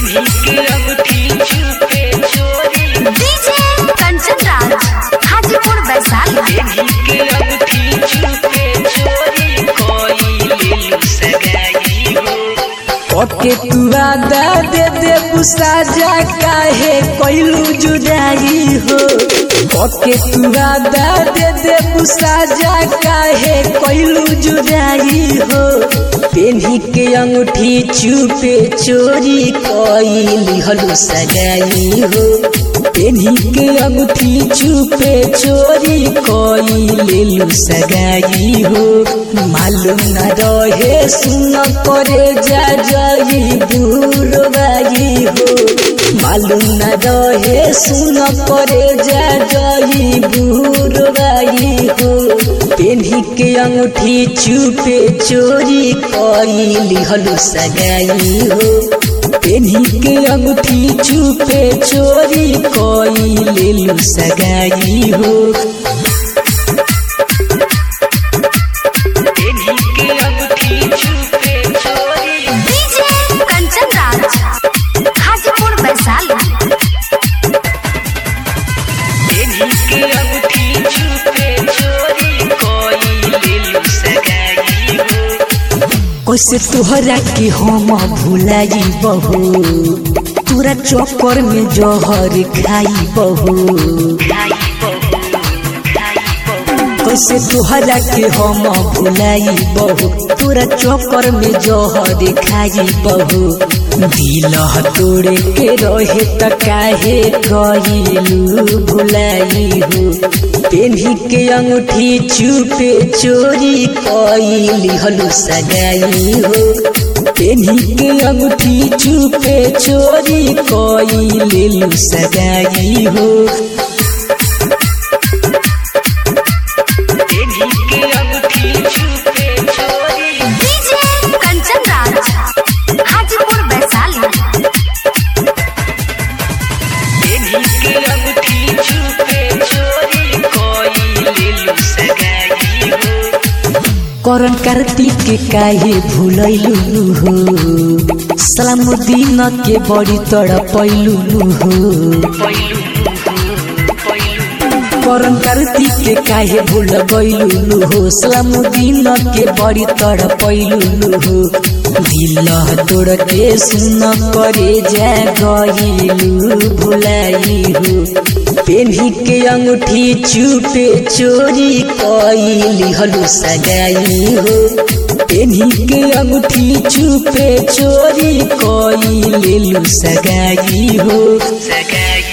पेनी के अंगूठी छुपे चोरी डीजे कंचन राज हाजीपुर वैशाली पेनी के अंगूठी छुपे चोरी कोई ले सगाई हो ओके तू आदा दे दे साजा काहे कोइलू जुदाई हो ओके तू आदा दे दे साजा काहे कोइलू जुदाई हो पेन्ही के अंगूठी चुपे चोरी कोइली हलू सगाई हो पेन्ही के अंगूठी चुपे चोरी कोइलेलू सगाई हो मालूम न रहे सुन करे जा जाई बुरबाई हो मालूम न रहे सुन करे जा जाई बुरबाई हो पेन्ही के अंगूठी चुपे चोरी कोइली हलू सगाई हो पेन्ही के अंगूठी चुपे चोरी कोई लेलू सगाई हो पेनी के अंगूठी छुपे चोरी डीजे कंचन राज हाजीपुर वैशाली पेनी के अंगूठी छुपे चोरी कोई ले सगाई हो कैसे तोहरा के हम भुलाई बहू तोरा चक्कर में जहर खाई बहू कैसे तोहरा के हम भुलाई बहू तोरा चक्कर में जहर खाई बहू दिल तोड़े के रहे त काहे गईलू भुलाई हो पेन्ही के अंगूठी चुपे चोरी कईली हलू सगाई हो पेन्ही के अंगूठी चुपे चोरी कईलेलू सगाई हो पेनी के अंगूठी छुपे चोरी डीजे कंचन राज हाजीपुर वैशाली पेनी के अंगूठी छुपे चोरी कोई ले सगाई हो करन कार्तिक के काहे भूलैलू हो सलामुद्दीन के बड़ी तड़पैलू हो पहिलु पहिलु करन कार्तिक के काहे भूल गईलू हो सलामुद्दीन के बड़ी तड़पैलू हो दिल तोड़ के सुन करे जा गईलू भुलाई हो पेन्ही के अंगूठी चुपे चोरी कईली हलू सगाई हो पेन्ही के अंगूठी चुपे चोरी कईलेलू सगाई हो सगाई